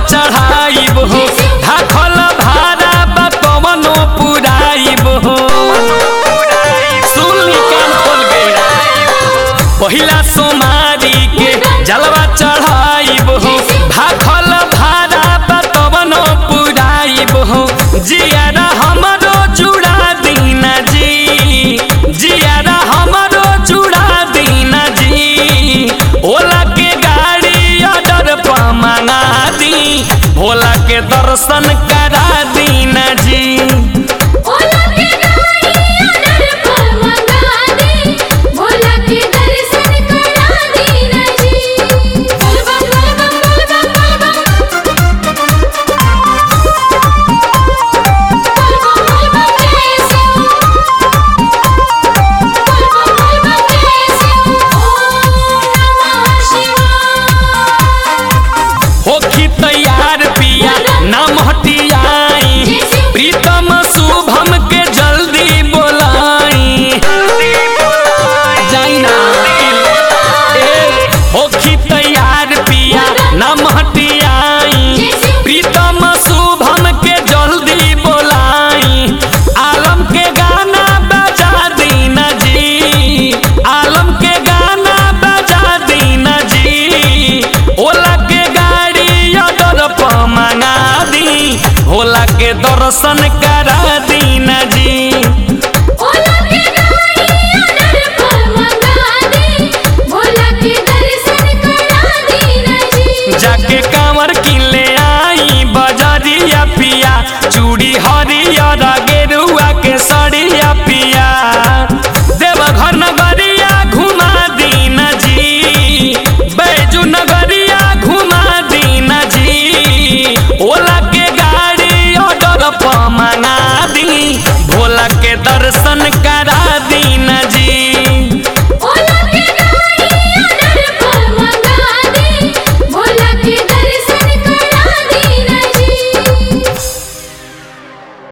चढ़ाइब हो धाखल भारा बा कवनो पुराइब हो सुन ली कान खोल के पहिला सोमारी के जलवा चढ़ाइब हो भाखल भारा बा कवनो पुराइब हो जियारा हमरो जुड़ा दीना जी जियारा हमरो जुड़ा दीना जी ओला के गाड़ी ऑर्डर पर मंगा दी भोला के दर्शन करा दीना जी भोला के गाड़ी ऑर्डर पर मंगा दे भोला के दर्शन करा देना जी बोल बम बोल बम बोल बम बोल बम बोल बम बोल बम जय शिव बोल बम बोल बम जय शिव ओम नमः शिवाय होखी तैयार पिया नाम हटियाई प्रीतम शुभम के जल्दी बोलाई जाई ना ए, होखी तैयार पिया नाम हटियाई प्रीतम शुभम के जल्दी बोलाई आलम के गाना बजा दीना जी आलम के गाना बजा दीना जी ओला के गाड़ी ऑर्डर पर मंगा दी भोला के दर्शन करा दीना जी भोला के गाड़ी ऑर्डर पर मंगा दे भोला के दर्शन करा देना जी जाके कांवर किले आई बजरिया पिया चूड़ी हरियर